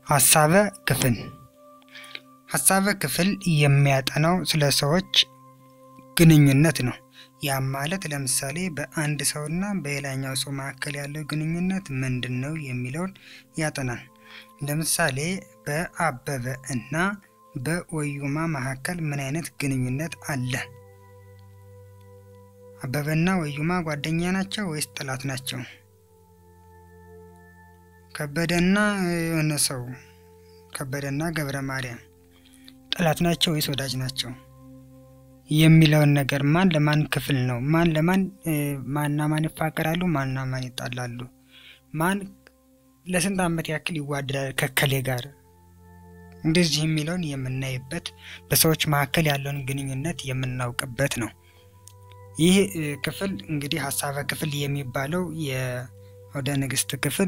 ሀሳበ ክፍል ሀሳበ ክፍል የሚያጠናው ስለ ሰዎች ግንኙነት ነው። ያም ማለት ለምሳሌ በአንድ ሰውና በሌላኛው ሰው መካከል ያለው ግንኙነት ምንድን ነው የሚለውን ያጠናል። ለምሳሌ በአበበ እና በወዩማ መካከል ምን አይነት ግንኙነት አለ? አበበና ወዩማ ጓደኛ ናቸው ወይስ ጠላት ናቸው? ከበደና የሆነ ሰው ከበደና ገብረ ማርያም ጠላት ናቸው ወይስ ወዳጅ ናቸው የሚለውን ነገር ማን ለማን ክፍል ነው? ማን ለማን ማንና ማን ይፋቀራሉ? ማንና ማን ይጣላሉ? ማን ለስንት ዓመት ያክል ይዋደዳል ከከሌ ጋር እንደዚህ የሚለውን የምናይበት በሰዎች መካከል ያለውን ግንኙነት የምናውቅበት ነው። ይህ ክፍል እንግዲህ ሀሳበ ክፍል የሚባለው የአውደ ንግሥት ክፍል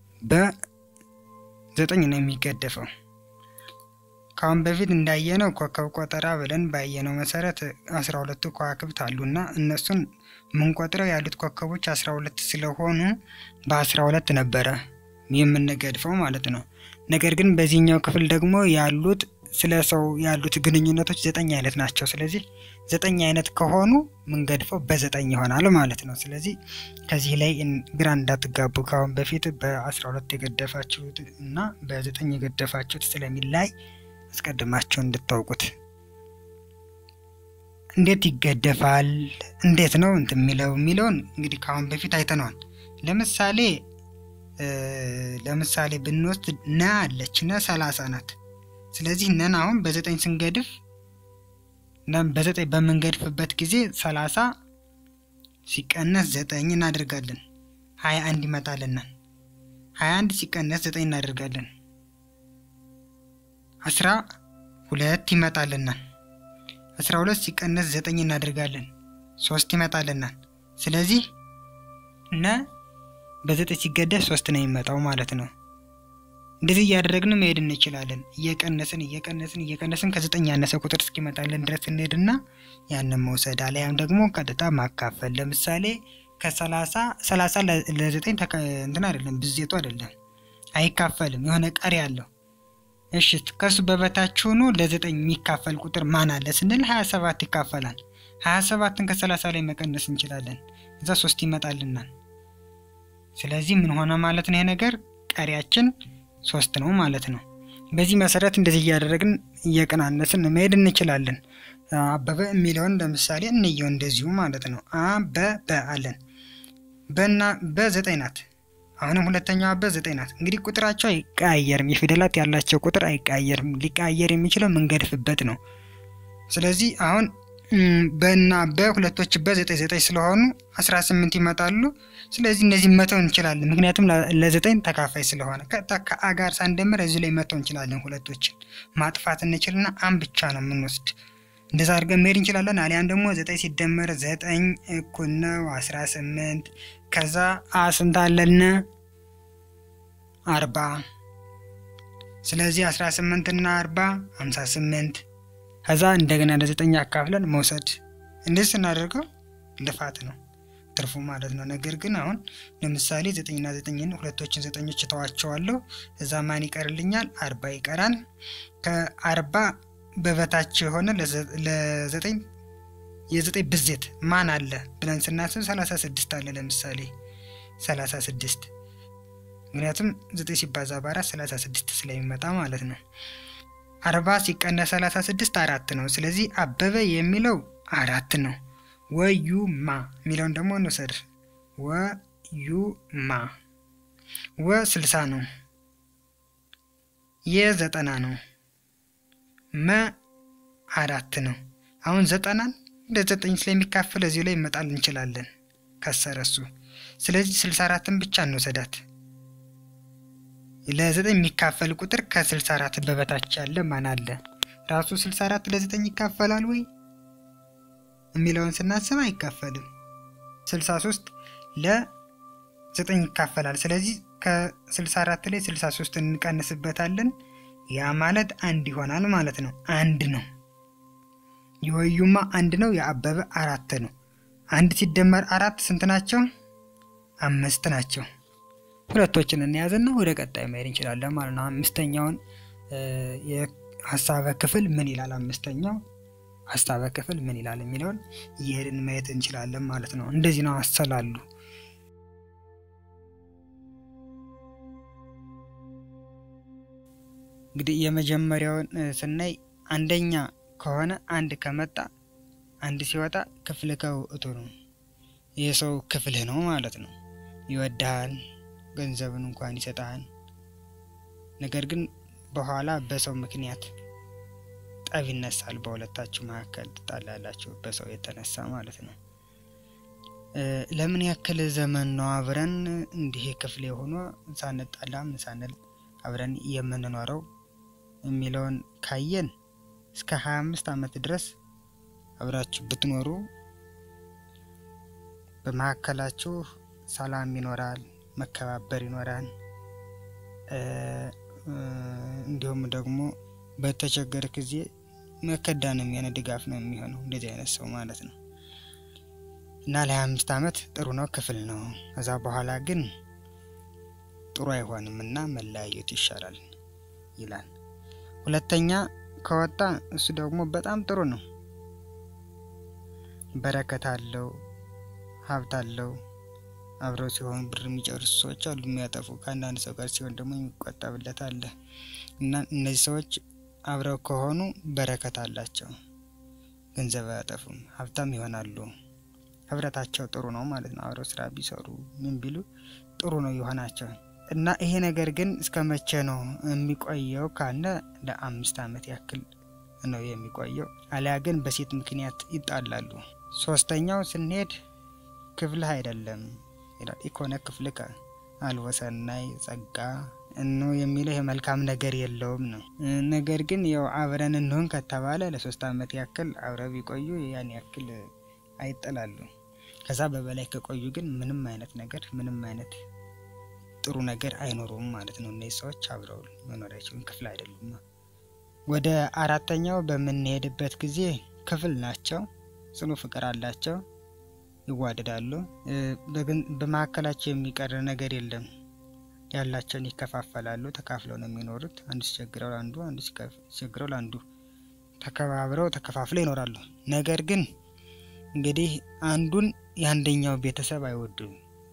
በዘጠኝ ነው የሚገደፈው። ከአሁን በፊት እንዳየነው ኮከብ ቆጠራ ብለን ባየነው መሰረት አስራ ሁለቱ ከዋክብት አሉና እነሱን የምንቆጥረው ያሉት ኮከቦች አስራ ሁለት ስለሆኑ በአስራ ሁለት ነበረ የምንገድፈው ማለት ነው። ነገር ግን በዚህኛው ክፍል ደግሞ ያሉት ስለ ሰው ያሉት ግንኙነቶች ዘጠኝ አይነት ናቸው። ስለዚህ ዘጠኝ አይነት ከሆኑ ምንገድፈው በዘጠኝ ይሆናል ማለት ነው። ስለዚህ ከዚህ ላይ ግራ እንዳትጋቡ ከአሁን በፊት በአስራ ሁለት የገደፋችሁት እና በዘጠኝ የገደፋችሁት ስለሚላይ አስቀድማችሁ እንድታውቁት። እንዴት ይገደፋል? እንዴት ነው እንትን የሚለው የሚለውን እንግዲህ ከአሁን በፊት አይተነዋል። ለምሳሌ ለምሳሌ ብንወስድ ነ አለች ነ ሰላሳ ናት። ስለዚህ ነን አሁን በዘጠኝ ስንገድፍ በዘጠኝ በምንገድፍበት ጊዜ ሰላሳ ሲቀነስ ዘጠኝ እናደርጋለን ሀያ አንድ ይመጣልናል። ሀያ አንድ ሲቀነስ ዘጠኝ እናደርጋለን አስራ ሁለት ይመጣልናል። አስራ ሁለት ሲቀነስ ዘጠኝ እናደርጋለን ሶስት ይመጣልናል። ስለዚህ ነ በዘጠኝ ሲገደፍ ሶስት ነው የሚመጣው ማለት ነው። እንደዚህ እያደረግን መሄድ እንችላለን። እየቀነስን እየቀነስን እየቀነስን ከዘጠኝ ያነሰ ቁጥር እስኪመጣልን ድረስ እንሄድና ያንን መውሰድ አሊያም ደግሞ ቀጥታ ማካፈል። ለምሳሌ ከሰላሳ ሰላሳ ለዘጠኝ እንትን አይደለም ብዜቱ አይደለም አይካፈልም፣ የሆነ ቀሪ አለው። እሺ ከሱ በበታች ሆኖ ለዘጠኝ የሚካፈል ቁጥር ማን አለ ስንል ሀያ ሰባት ይካፈላል። ሀያ ሰባትን ከሰላሳ ላይ መቀነስ እንችላለን። እዛ ሶስት ይመጣልናል። ስለዚህ ምን ሆነ ማለት ነው? ይሄ ነገር ቀሪያችን ሶስት ነው ማለት ነው። በዚህ መሰረት እንደዚህ እያደረግን እየቀናነስን መሄድ እንችላለን። አበበ የሚለውን ለምሳሌ እንየው እንደዚሁ ማለት ነው። አበበ አለን በና በዘጠኝ ናት። አሁንም ሁለተኛው አበ ዘጠኝ ናት። እንግዲህ ቁጥራቸው አይቀያየርም። የፊደላት ያላቸው ቁጥር አይቀያየርም። ሊቀያየር የሚችለው ምንገድፍበት ነው። ስለዚህ አሁን በና በሁለቶች በዘጠኝ ዘጠኝ ስለሆኑ አስራ ስምንት ይመጣሉ። ስለዚህ እነዚህ መተው እንችላለን፣ ምክንያቱም ለዘጠኝ ተካፋይ ስለሆነ ቀጥታ ከአ ጋር ሳንደምር እዚህ ላይ መተው እንችላለን። ሁለቶችን ማጥፋት እንችልና አን ብቻ ነው የምንወስድ። እንደዛ አድርገን መሄድ እንችላለን። አሊያም ደግሞ ዘጠኝ ሲደመር ዘጠኝ እኩል ነው አስራ ስምንት ከዛ አ ስንት አለን? አርባ ስለዚህ አስራ ስምንት እና አርባ ሀምሳ ስምንት ከዛ እንደገና ለዘጠኝ አካፍለን መውሰድ። እንደዚህ ስናደርገው ልፋት ነው ትርፉ ማለት ነው። ነገር ግን አሁን ለምሳሌ ዘጠኝና ዘጠኝን ሁለቶችን ዘጠኞች እተዋቸዋለሁ። እዛ ማን ይቀርልኛል? አርባ ይቀራል። ከአርባ በበታች የሆነ ለዘጠኝ የዘጠኝ ብዜት ማን አለ ብለን ስናስብ ሰላሳ ስድስት አለ። ለምሳሌ ሰላሳ ስድስት ምክንያቱም ዘጠኝ ሲባዛ በአራት ሰላሳ ስድስት ስለሚመጣ ማለት ነው። አርባ ሲቀነስ ሰላሳ ስድስት አራት ነው። ስለዚህ አበበ የሚለው አራት ነው። ወዩማ የሚለውን ደግሞ እንውሰድ። ወዩማ ወ ስልሳ ነው። የዘጠና ነው። መ አራት ነው። አሁን ዘጠናን ለዘጠኝ ስለሚካፈል እዚሁ ላይ መጣል እንችላለን ከሰረሱ። ስለዚህ ስልሳ አራትን ብቻ እንውሰዳት። ለዘጠኝ የሚካፈል ቁጥር ከስልሳ አራት በበታች ያለ ማን አለ? ራሱ ስልሳ አራት ለዘጠኝ ይካፈላል ወይ የሚለውን ስናስብ አይካፈልም። ስልሳ ሶስት ለዘጠኝ ይካፈላል። ስለዚህ ከስልሳ አራት ላይ ስልሳ ሶስት እንቀንስበታለን። ያ ማለት አንድ ይሆናል ማለት ነው። አንድ ነው። የወዩማ አንድ ነው። የአበበ አራት ነው። አንድ ሲደመር አራት ስንት ናቸው? አምስት ናቸው። ሁለቶችን እንያዝና ወደ ቀጣይ መሄድ እንችላለን ማለት ነው። አምስተኛውን የሀሳበ ክፍል ምን ይላል? አምስተኛው ሀሳበ ክፍል ምን ይላል የሚለውን እየሄድን ማየት እንችላለን ማለት ነው። እንደዚህ ነው አሰላሉ። እንግዲህ የመጀመሪያውን ስናይ አንደኛ ከሆነ አንድ ከመጣ አንድ ሲወጣ ክፍል ከውእቱ ነው። የሰው ክፍልህ ነው ማለት ነው። ይወድሃል፣ ገንዘብን እንኳን ይሰጣል። ነገር ግን በኋላ በሰው ምክንያት ጠብ ይነሳል። በሁለታችሁ መካከል ትጣላላችሁ፣ በሰው የተነሳ ማለት ነው። ለምን ያክል ዘመን ነው አብረን እንዲህ ክፍል የሆኖ ሳንጣላም ሳንል አብረን የምንኖረው የሚለውን ካየን እስከ ሀያ አምስት ዓመት ድረስ አብራችሁ ብትኖሩ በመካከላችሁ ሰላም ይኖራል፣ መከባበር ይኖራል። እንዲሁም ደግሞ በተቸገረ ጊዜ መከዳንም የሆነ ድጋፍ ነው የሚሆነው እንደዚህ አይነት ሰው ማለት ነው። እና ለሀያ አምስት ዓመት ጥሩ ነው ክፍል ነው። ከዛ በኋላ ግን ጥሩ አይሆንም እና መለያየቱ ይሻላል ይላል። ሁለተኛ ከወጣ እሱ ደግሞ በጣም ጥሩ ነው። በረከት አለው፣ ሀብት አለው። አብረው ሲሆን ብር የሚጨርሱ ሰዎች አሉ፣ የሚያጠፉ ከአንዳንድ ሰው ጋር ሲሆን ደግሞ የሚቆጠብለት አለ እና እነዚህ ሰዎች አብረው ከሆኑ በረከት አላቸው፣ ገንዘብ አያጠፉም፣ ሀብታም ይሆናሉ። ህብረታቸው ጥሩ ነው ማለት ነው። አብረው ስራ ቢሰሩ ምን ቢሉ ጥሩ ነው ይሆናቸው እና ይሄ ነገር ግን እስከ መቼ ነው የሚቆየው ካለ ለአምስት ዓመት ያክል ነው የሚቆየው። አሊያ ግን በሴት ምክንያት ይጣላሉ። ሶስተኛው ስንሄድ ክፍልህ አይደለም ይላል። ኢኮነ ክፍልከ አልወሰናይ ጸጋ እኖ የሚለው የመልካም ነገር የለውም ነው። ነገር ግን ያው አብረን እንሆን ከተባለ ለሶስት ዓመት ያክል አብረው ቢቆዩ ያን ያክል አይጠላሉ። ከዛ በበላይ ከቆዩ ግን ምንም አይነት ነገር ምንም አይነት ጥሩ ነገር አይኖሩም ማለት ነው። እነዚህ ሰዎች አብረው መኖር አይችሉም፣ ክፍል አይደሉም። ወደ አራተኛው በምንሄድበት ጊዜ ክፍል ናቸው፣ ጽኑ ፍቅር አላቸው፣ ይዋደዳሉ። በመካከላቸው የሚቀር ነገር የለም። ያላቸውን ይከፋፈላሉ፣ ተካፍለው ነው የሚኖሩት። አንዱ ሲቸግረው ለአንዱ፣ አንዱ ሲቸግረው ለአንዱ ተከባብረው ተከፋፍለው ይኖራሉ። ነገር ግን እንግዲህ አንዱን የአንደኛው ቤተሰብ አይወዱም።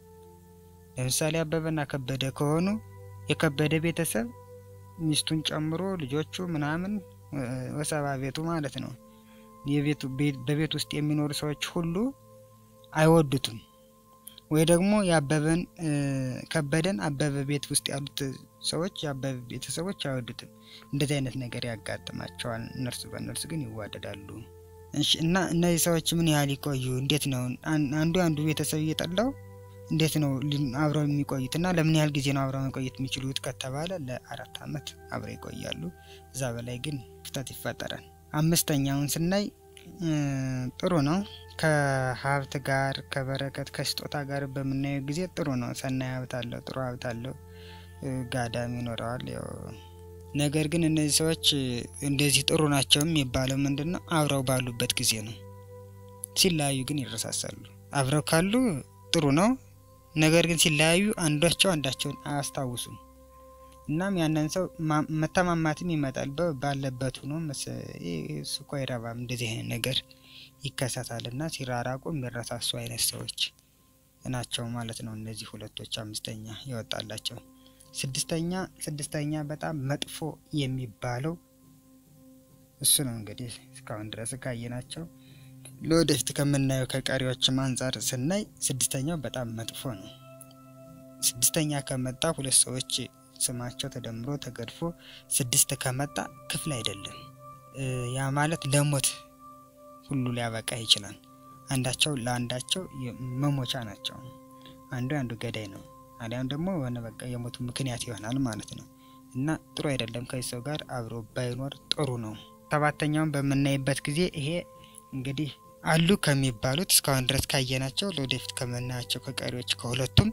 ለምሳሌ አበበና ከበደ ከሆኑ የከበደ ቤተሰብ ሚስቱን ጨምሮ ልጆቹ ምናምን ወሰባ ቤቱ ማለት ነው የቤቱ በቤት ውስጥ የሚኖሩ ሰዎች ሁሉ አይወዱትም። ወይ ደግሞ የአበበን ከበደን አበበ ቤት ውስጥ ያሉት ሰዎች የአበበ ቤተሰቦች አይወዱትም። እንደዚህ አይነት ነገር ያጋጥማቸዋል። እነርሱ በእነርሱ ግን ይዋደዳሉ። እና እነዚህ ሰዎች ምን ያህል ይቆዩ? እንዴት ነው አንዱ አንዱ ቤተሰብ እየጠላው እንዴት ነው አብረው የሚቆዩት? እና ለምን ያህል ጊዜ ነው አብረው መቆየት የሚችሉት ከተባለ ለአራት ዓመት አብረው ይቆያሉ። እዛ በላይ ግን ክፍተት ይፈጠራል። አምስተኛውን ስናይ ጥሩ ነው። ከሀብት ጋር ከበረከት ከስጦታ ጋር በምናየው ጊዜ ጥሩ ነው። ሰናይ ሀብት አለው፣ ጥሩ ሀብት አለው፣ ጋዳም ይኖረዋል። ያው ነገር ግን እነዚህ ሰዎች እንደዚህ ጥሩ ናቸው የሚባለው ምንድን ነው? አብረው ባሉበት ጊዜ ነው። ሲለያዩ ግን ይረሳሳሉ። አብረው ካሉ ጥሩ ነው። ነገር ግን ሲለያዩ አንዳቸው አንዳቸውን አያስታውሱም። እናም ያንን ሰው መተማማትም ይመጣል። ባለበት ሆኖ እሱ እኮ አይረባም እንደዚህ አይነት ነገር ይከሰታል እና ሲራራቁ የሚረሳሱ አይነት ሰዎች ናቸው ማለት ነው። እነዚህ ሁለቶች አምስተኛ ይወጣላቸው። ስድስተኛ ስድስተኛ በጣም መጥፎ የሚባለው እሱ ነው። እንግዲህ እስካሁን ድረስ ካየናቸው ለወደፊት ከምናየው ከቀሪዎችም አንጻር ስናይ ስድስተኛው በጣም መጥፎ ነው። ስድስተኛ ከመጣ ሁለት ሰዎች ስማቸው ተደምሮ ተገድፎ ስድስት ከመጣ ክፍል አይደለም። ያ ማለት ለሞት ሁሉ ሊያበቃ ይችላል። አንዳቸው ለአንዳቸው መሞቻ ናቸው። አንዱ አንዱ ገዳይ ነው። አሊያም ደግሞ የሆነ በቃ የሞቱ ምክንያት ይሆናል ማለት ነው እና ጥሩ አይደለም። ከዚህ ሰው ጋር አብሮ ባይኖር ጥሩ ነው። ሰባተኛውን በምናይበት ጊዜ ይሄ እንግዲህ አሉ ከሚባሉት እስካሁን ድረስ ካየናቸው ለወደፊት ከምናያቸው ከቀሪዎች ከሁለቱም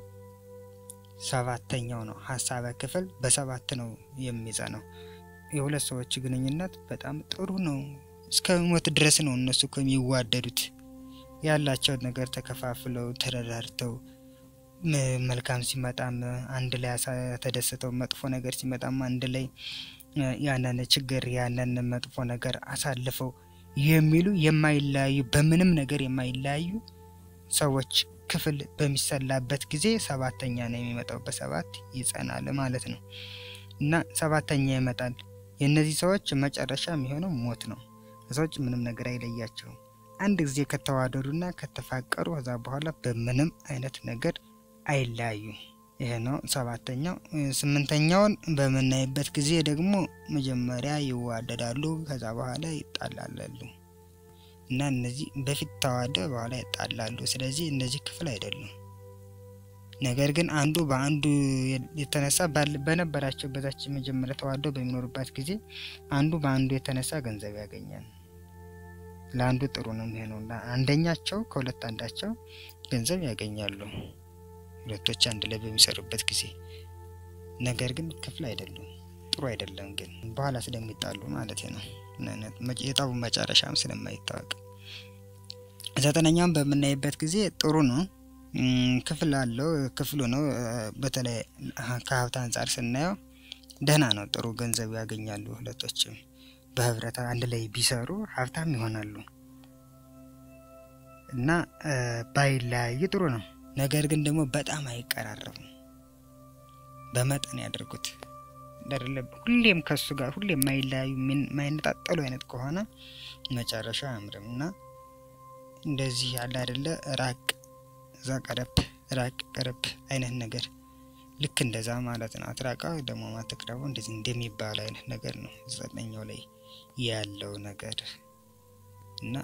ሰባተኛው ነው። ሀሳበ ክፍል በሰባት ነው የሚጸነው። የሁለት ሰዎች ግንኙነት በጣም ጥሩ ነው። እስከ ሞት ድረስ ነው እነሱ እኮ የሚዋደዱት ያላቸውን ነገር ተከፋፍለው ተረዳድተው መልካም ሲመጣም አንድ ላይ ተደስተው፣ መጥፎ ነገር ሲመጣም አንድ ላይ ያንን ችግር ያንን መጥፎ ነገር አሳልፈው የሚሉ የማይለያዩ በምንም ነገር የማይለያዩ ሰዎች ክፍል በሚሰላበት ጊዜ ሰባተኛ ነው የሚመጣው። በሰባት ይጸናል ማለት ነው እና ሰባተኛ ይመጣል። የእነዚህ ሰዎች መጨረሻ የሚሆነው ሞት ነው። ሰዎች ምንም ነገር አይለያቸውም። አንድ ጊዜ ከተዋደዱና ከተፋቀሩ ከዛ በኋላ በምንም አይነት ነገር አይለያዩም። ይሄ ነው ሰባተኛው። ስምንተኛውን በምናይበት ጊዜ ደግሞ መጀመሪያ ይዋደዳሉ፣ ከዛ በኋላ ይጣላላሉ እና እነዚህ በፊት ተዋደው በኋላ ይጣላሉ። ስለዚህ እነዚህ ክፍል አይደሉም። ነገር ግን አንዱ በአንዱ የተነሳ በነበራቸው በዛች መጀመሪያ ተዋደው በሚኖሩባት ጊዜ አንዱ በአንዱ የተነሳ ገንዘብ ያገኛል። ለአንዱ ጥሩ ነው የሚሆነው። አንደኛቸው ከሁለት አንዳቸው ገንዘብ ያገኛሉ፣ ሁለቶች አንድ ላይ በሚሰሩበት ጊዜ። ነገር ግን ክፍል አይደሉም፣ ጥሩ አይደለም። ግን በኋላ ስለሚጣሉ ማለት ነው። የጠቡ መጨረሻም ስለማይታወቅ ዘጠነኛውን በምናይበት ጊዜ ጥሩ ነው ክፍል አለው ክፍሉ ነው። በተለይ ከሀብት አንጻር ስናየው ደህና ነው፣ ጥሩ ገንዘብ ያገኛሉ። ሁለቶችም በህብረት አንድ ላይ ቢሰሩ ሀብታም ይሆናሉ እና ባይለያዩ ጥሩ ነው። ነገር ግን ደግሞ በጣም አይቀራረቡም። በመጠን ያደርጉት ሁሌም ከሱ ጋር ሁሌም የማይለያዩ የማይነጣጠሉ አይነት ከሆነ መጨረሻው አያምርም እና እንደዚህ ያለ አይደለ ራቅ እዛ ቀረብ ራቅ ቀረብ አይነት ነገር ልክ እንደዛ ማለት ነው። አትራቃ ደግሞ ማትቅረቡ እንደዚህ እንደሚባል አይነት ነገር ነው ዘጠነኛው ላይ ያለው ነገር እና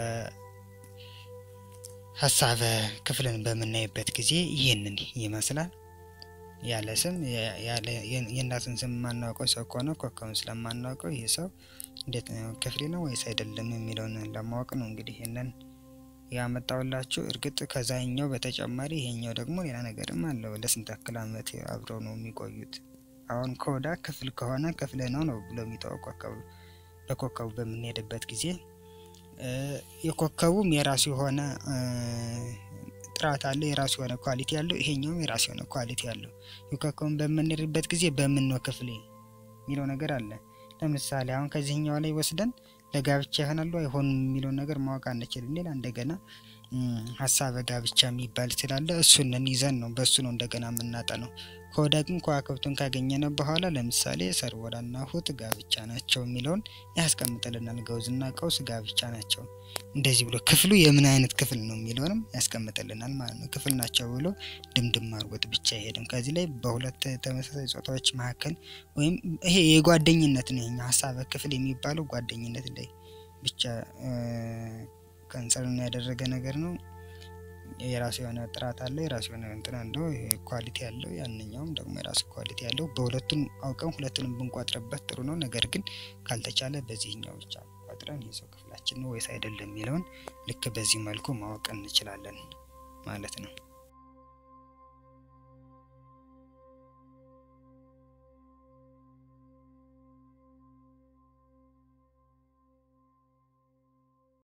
በሀሳበ ክፍልን በምናይበት ጊዜ ይህንን ይመስላል። ያለ ስም የእናትን ስም የማናውቀው ሰው ከሆነ ኮከቡን ስለማናውቀው ይህ ሰው እንዴት ክፍሌ ነው ወይስ አይደለም የሚለውን ለማወቅ ነው እንግዲህ ይህንን ያመጣውላችሁ እርግጥ ከዛኛው በተጨማሪ ይሄኛው ደግሞ ሌላ ነገርም አለው። ለስንት ያክል ዓመት አብረው ነው የሚቆዩት? አሁን ከወዳ ክፍል ከሆነ ክፍል ነው ነው ብሎ የሚጠው ኮከቡ በኮከቡ በምንሄድበት ጊዜ የኮከቡም የራሱ የሆነ ጥራት አለው፣ የራሱ የሆነ ኳሊቲ ያለው፣ ይሄኛውም የራሱ የሆነ ኳሊቲ ያለው። የኮከቡን በምንሄድበት ጊዜ በምን ነው ክፍሌ የሚለው ነገር አለ። ለምሳሌ አሁን ከዚህኛው ላይ ወስደን ለጋብቻ ይሆናሉ አይሆኑም የሚለውን ነገር ማወቅ አንችልም። ሌላ እንደገና ሀሳበ ጋብቻ የሚባል ስላለ እሱንን ይዘን ነው በእሱ ነው እንደገና የምናጠነው። ከወዳ ግን ከዋክብቱን ካገኘነ በኋላ ለምሳሌ ሰርወዳና ሁት ጋብቻ ናቸው የሚለውን ያስቀምጥልናል። ገውዝና ቀውስ ጋብቻ ናቸው እንደዚህ ብሎ ክፍሉ የምን አይነት ክፍል ነው የሚለውንም ያስቀምጥልናል ማለት ነው። ክፍል ናቸው ብሎ ድምድም አድርጎት ብቻ አይሄድም። ከዚህ ላይ በሁለት ተመሳሳይ ጾታዎች መካከል ወይም ይሄ የጓደኝነት ነው። ይሄኛው ሀሳበ ክፍል የሚባለው ጓደኝነት ላይ ብቻ ከንሰርን ያደረገ ነገር ነው። የራሱ የሆነ ጥራት አለው፣ የራሱ የሆነ እንትን አለው፣ ኳሊቲ ያለው። ያንኛውም ደግሞ የራሱ ኳሊቲ ያለው። በሁለቱም አውቀን ሁለቱንም ብንቋጥርበት ጥሩ ነው። ነገር ግን ካልተቻለ በዚህኛው ብቻ ቆጥረን የሰው ክፍላችን ነው ወይስ አይደለም የሚለውን ልክ በዚህ መልኩ ማወቅ እንችላለን ማለት ነው።